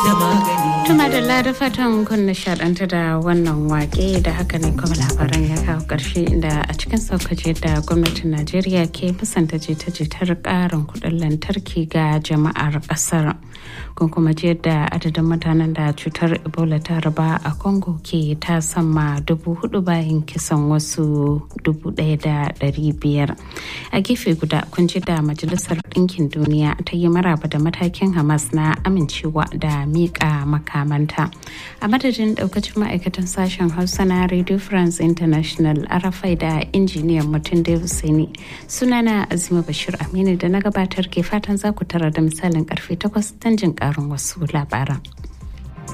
da magani Tuma da da fatan kun nishaɗanta da wannan wake da haka ne kuma labaran ya kawo ƙarshe inda a cikin saukace da gwamnatin Najeriya ke musanta jita-jitar ƙarin kuɗin lantarki ga jama'ar ƙasar. Kun kuma ji yadda adadin mutanen da cutar Ebola ta raba a Congo ke ta sama dubu hudu bayan kisan wasu dubu ɗaya da ɗari biyar. A gefe guda kun ji da Majalisar Ɗinkin Duniya ta yi maraba da matakin Hamas na amincewa da miƙa maka makamanta a madadin daukacin ma'aikatan sashen hausa na radio france international arafai da injiniyan mutum da husaini sunana azima bashir aminu da na gabatar ke fatan za ku tara da misalin karfe 8 don jin karin wasu labaran